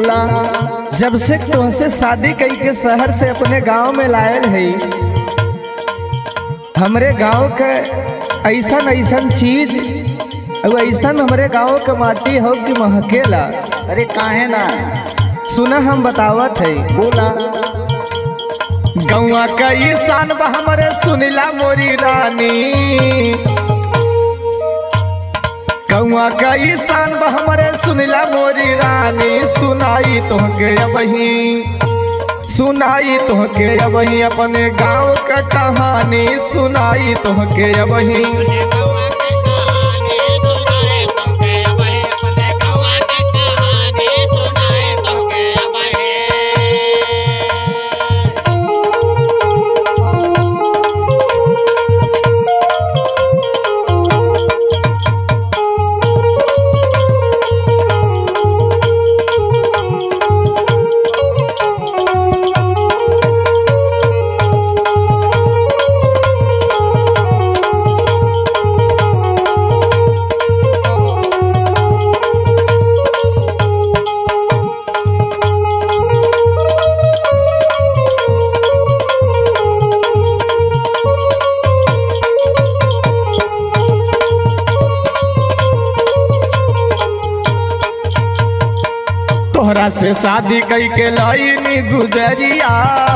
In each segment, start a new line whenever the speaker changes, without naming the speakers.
बोला
जब से तुमसे शादी कई के शहर से अपने गांव में लायल है हमरे गांव के ऐसन ऐसन चीज और ऐसन हमरे गांव के माटी हो कि महकेला
अरे काहे ना
सुना हम बतावत है
बोला
गौआ कई शान बा हमरे सुनिला मोरी रानी गौआ कई शान बा हमरे सुनिला मोरी रानी सुनाई तोहके अबही सुनाई तोहके अबही अपने गांव का कहानी सुनाई तोहके अबही तोहरा से शादी कई के लाइनी गुजरिया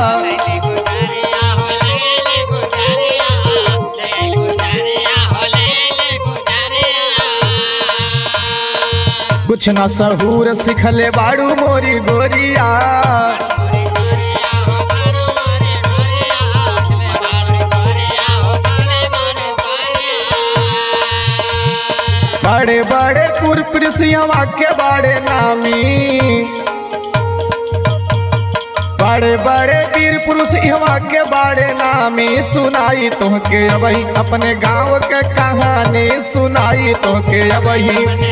कुछ न सहूर सिखले बाड़ू मोरी गोरिया बड़े बड़े पुरपुरसियावा के बड़े नामी बड़े बड़े वीर पुरुष इहवा के बड़े नामी सुनाई तोहके अबही अपने गांव के कहानी सुनाई तोहके अबही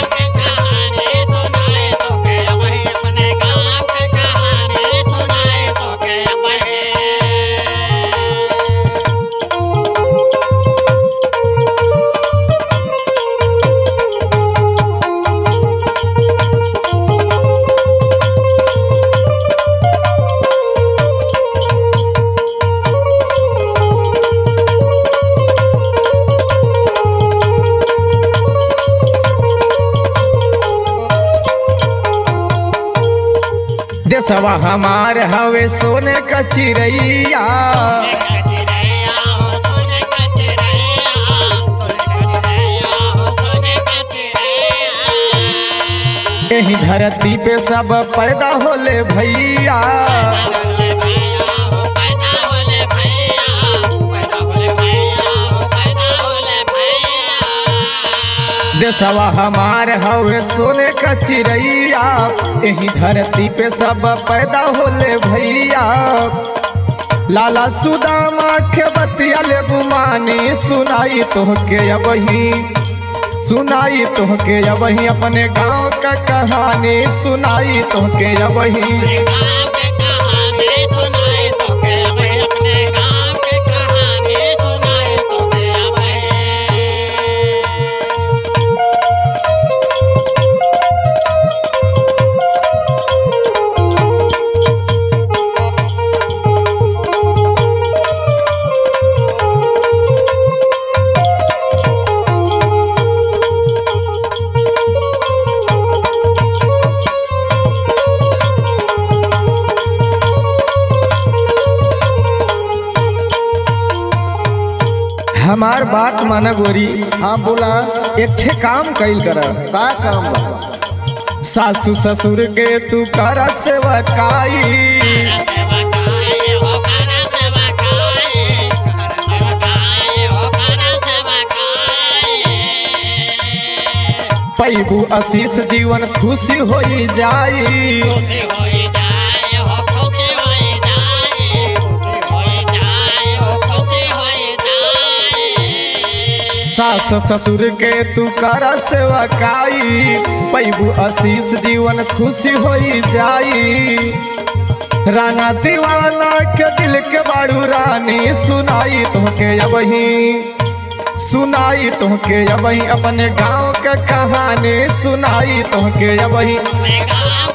देसवा हमार हवे सोने का चिड़ैया यही धरती पे सब पैदा होले भैया देसवा हमार हवे सोने का चिड़ैया यही धरती पे सब पैदा होले भैया लाला सुदामा के बतिया ले बुमानी सुनाई तोहके अबही सुनाई तोहके अबही अपने गांव का कहानी सुनाई तोहके अबही हमार बात माना गोरी
हाँ बोला
एक ठे काम कैल कर
का काम बा
सासू ससुर के तू कर सेवकाई पैबू आशीष जीवन खुशी होई जाई सास ससुर के तू कर सेवकाई पैबू आशीष जीवन खुशी होई जाई राना दीवाना के दिल के बाड़ू रानी सुनाई तोहके अबही सुनाई तोहके अबही अपने गांव के कहानी सुनाई तोहके अबही
Mega